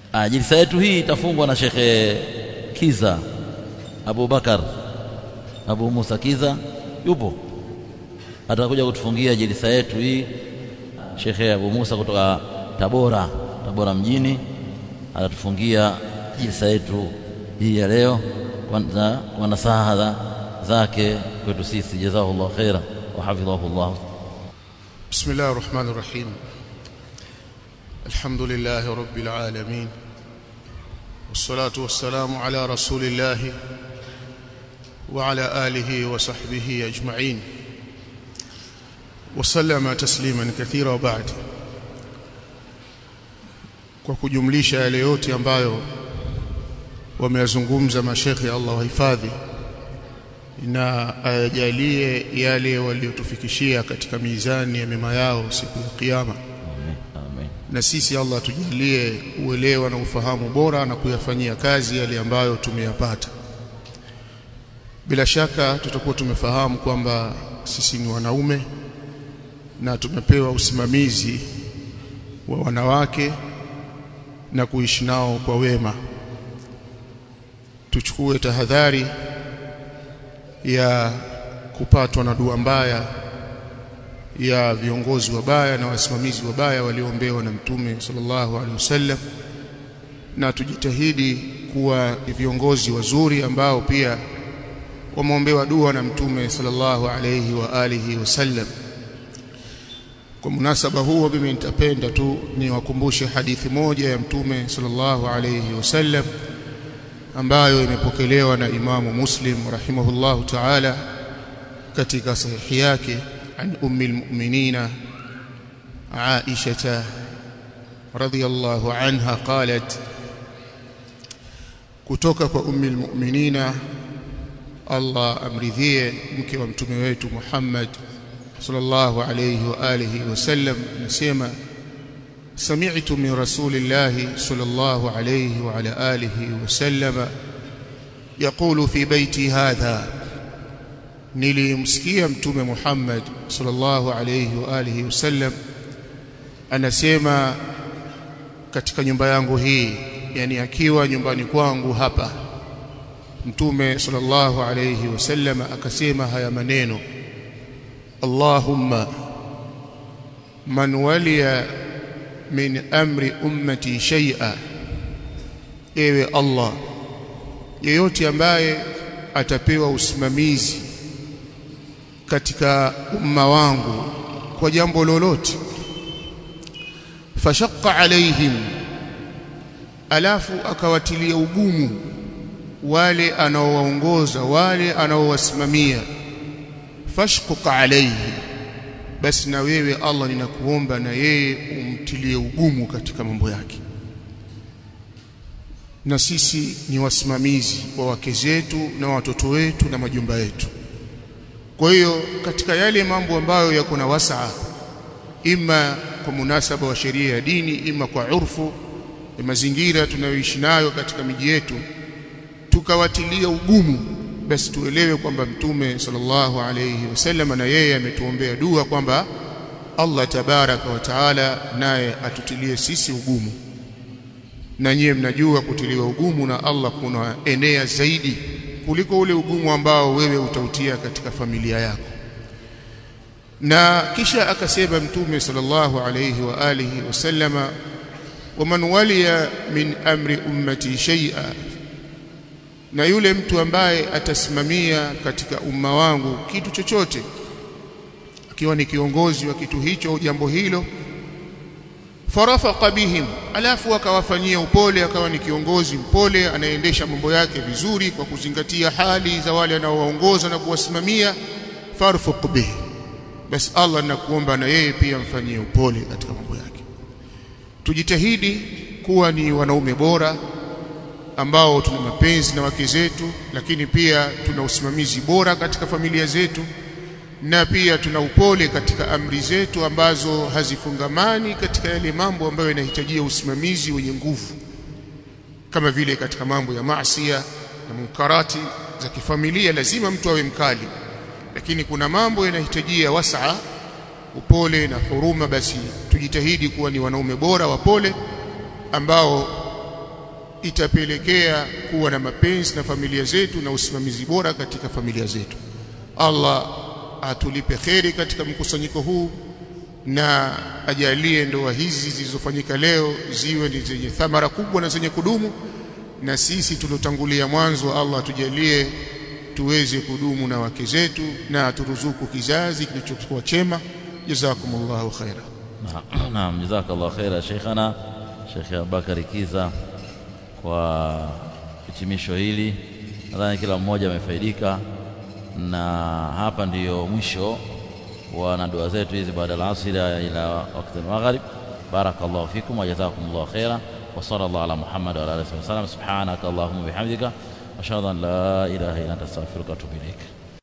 Ah, jilsa yetu hii itafungwa na Shekhe Kiza Abu Bakar Abu Musa Kiza yupo, atakuja kutufungia jilsa yetu hii. Shekhe Abu Musa kutoka Tabora, Tabora mjini, atatufungia jilsa yetu hii ya leo kwanza kwa nasaha zake kwetu sisi. Jazahullah khaira wa hafidhahullah. بسم الله الرحمن الرحيم الحمد لله رب العالمين والصلاة والسلام على رسول الله وعلى آله وصحبه أجمعين وسلم تسليما كثيرا وبعد kwa kujumlisha yale yote ambayo wameyazungumza mashekhe Allah wahifadhi na ayajalie yale waliotufikishia katika mizani ya mema yao siku ya kiyama Amen. Amen. na sisi Allah tujalie uelewa na ufahamu bora na kuyafanyia kazi yale ambayo tumeyapata bila shaka tutakuwa tumefahamu kwamba sisi ni wanaume na tumepewa usimamizi wa wanawake na kuishi nao kwa wema tuchukue tahadhari ya kupatwa na dua mbaya ya viongozi wabaya na wasimamizi wabaya walioombewa na Mtume sallallahu alaihi wasallam, na tujitahidi kuwa viongozi wazuri ambao pia wameombewa dua na Mtume sallallahu alaihi wa alihi wasallam. Kwa munasaba huo, mimi nitapenda tu niwakumbushe hadithi moja ya Mtume sallallahu alaihi wasallam ambayo imepokelewa na Imamu Muslim rahimahullahu ta'ala katika sahihi yake an ummi almu'minina Aisha radhiyallahu anha qalat kutoka kwa ummi almu'minina Allah amridhie mke wa mtume wetu Muhammad sallallahu alayhi wa alihi wasallam nasema سمعت من رسول الله صلى الله عليه وعلى آله وسلم يقول في بيتي هذا nilimsikia mtume Muhammad sallallahu alayhi wa alihi wasallam anasema katika nyumba yangu hii yani akiwa nyumbani kwangu hapa mtume sallallahu alayhi wasallam akasema haya maneno Allahumma man waliya min amri ummati shay'a ewe Allah yeyote ambaye atapewa usimamizi katika umma wangu kwa jambo lolote fashaqqa alaihim alafu akawatilia ugumu wale anaowaongoza wale anaowasimamia fashquq alaihi basi na wewe Allah ninakuomba na yeye umtilie ugumu katika mambo yake na sisi ni wasimamizi wa wake zetu na watoto wetu na majumba yetu kwa hiyo katika yale mambo ambayo yako na wasaa ima kwa munasaba wa sheria ya dini ima kwa urfu ya mazingira tunayoishi nayo katika miji yetu tukawatilia ugumu basi tuelewe kwamba mtume sallallahu alayhi wasallam na yeye ametuombea dua kwamba Allah tabaraka wa taala naye atutilie sisi ugumu na nyie mnajua kutiliwa ugumu na Allah kuna enea zaidi kuliko ule ugumu ambao wewe utautia katika familia yako na kisha akasema mtume sallallahu alayhi wa alihi wasallama waman waliya min amri ummati shay'a na yule mtu ambaye atasimamia katika umma wangu kitu chochote akiwa ni kiongozi wa kitu hicho jambo hilo farafaqa bihim alafu akawafanyia upole akawa ni kiongozi mpole anaendesha mambo yake vizuri kwa kuzingatia hali za wale anaowaongoza na kuwasimamia farfuq bihi basi Allah nakuomba na yeye pia mfanyie upole katika mambo yake tujitahidi kuwa ni wanaume bora ambao tuna mapenzi na wake zetu lakini pia tuna usimamizi bora katika familia zetu na pia tuna upole katika amri zetu ambazo hazifungamani katika yale mambo ambayo yanahitajia usimamizi wenye nguvu kama vile katika mambo ya maasiya na munkarati za kifamilia lazima mtu awe mkali lakini kuna mambo yanahitajia wasaa upole na huruma basi tujitahidi kuwa ni wanaume bora wapole ambao itapelekea kuwa na mapenzi na familia zetu na usimamizi bora katika familia zetu Allah atulipe kheri katika mkusanyiko huu na ajalie ndoa hizi zilizofanyika leo ziwe ni zenye thamara kubwa na zenye kudumu na sisi tuliotangulia mwanzo Allah atujalie tuweze kudumu na wake zetu na aturuzuku kizazi kilichokuwa chema jazakumullahu khaira naam jazakallahu khaira sheikhana Sheikh Abubakar Kiza kwa hitimisho hili nadhani kila mmoja amefaidika na hapa ndiyo mwisho wa na dua zetu hizi baada ya asri ila wakati al-maghrib barakallahu fikum wa jazakumullahu khaira wa sallallahu ala muhammad wa ala alihi wa sallam subhanaka allahumma bihamdika ashhadu an la ilaha illa anta astaghfiruka wa atubu ilaik